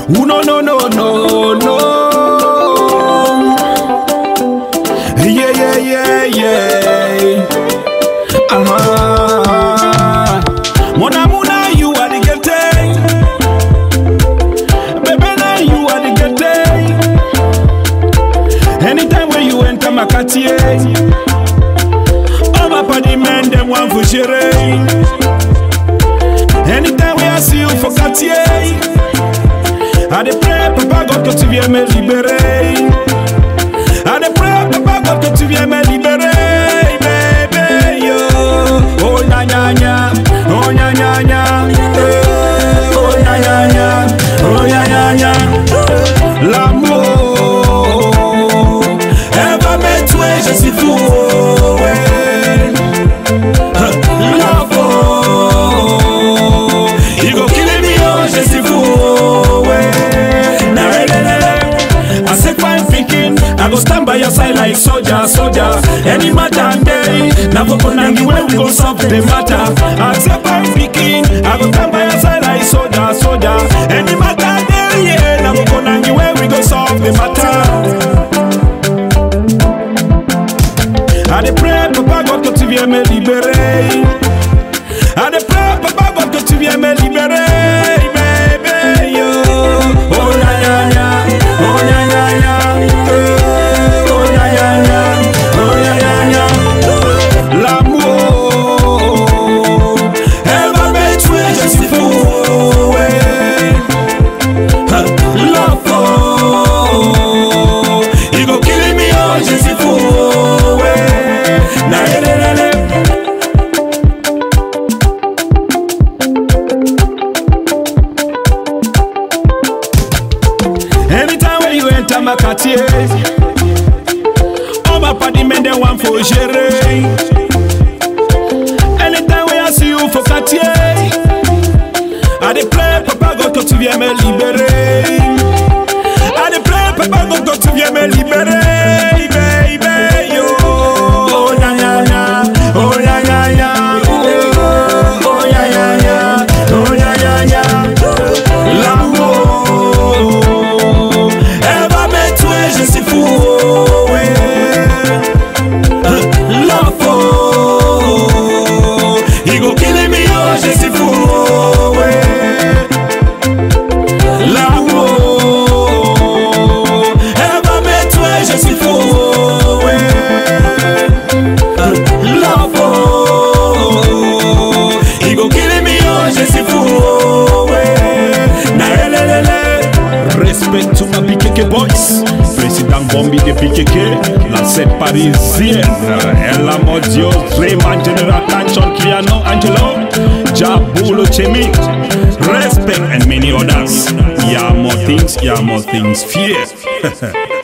Ooh, no, no, no, no, no. Yeah, yeah, yeah, yeah. Uh-huh. Mona, mona, you are the getting. Baby, now you are the getting. Anytime when you enter my quartier, all my party men, them want for sharing. Anytime when I see you for quartier, I dey pray, Papa God, que tu viennes me libérer. I dey pray, Papa God, que tu viennes me libérer, baby, yo. Oh, nya, nya, nya. Oh, nya, nya, nya. Eh, Oh, nya, nya, nya. Oh, nya, nya, nya. L'amour, elle va me tuer, je suis fou, oh, ouais. Love, oh, you go kill me, oh, je suis fou, oh, ouais. Nah, eh, eh, eh. I say fine thinking, I go stand by your side like soldier, soldier. Any matter day, na go konangi when we go solve the matter. I say fine thinking, I go stand by your side like soldier, soldier. Any matter day, yeah, na go konangi when we go solve the matter. I dey pray, Papa God, que tu viennes me libérer. I dey pray, Papa God, que tu viennes me libérer, baby, yo. Oh, ya, ya, ya. Oh, ya, ya, ya. Eh, Oh, ya, ya, ya. Oh, ya, ya, ya. L'amour, elle va me tuer, je suis fou, ouais. Love, oh, you go kill me, oh, je suis fou, ouais. Na, na, na, na, na. Anytime when you enter my quartier, all my party men they want for gérer. Anytime when I see you for quartier, I dey pray, Papa God, que tu viennes me libérer. I dey pray, Papa God, que tu viennes me libérer, baby, yo. Oh, ya, ya, ya. Oh, ya, ya, ya. Oh, oh, ya, ya, ya. Oh, ya, ya, ya. L'amour, elle va me tuer, je suis fou, oh, ouais. Love, oh, he go kill me, oh, je suis fou, oh, ouais. L'amour, elle va me tuer, je suis fou, oh, ouais. Love, oh, he go kill me, oh, je suis fou, oh, ouais. Na, le, le, le, le. Respect to my BKK boys. Président Bombi de BKK, la scène parisienne. Ella Modio, Raymond General Attention, Criano Angelo, Jabulo Chemi. Respect and many others. Yeah, more things, yeah, more things. Fear.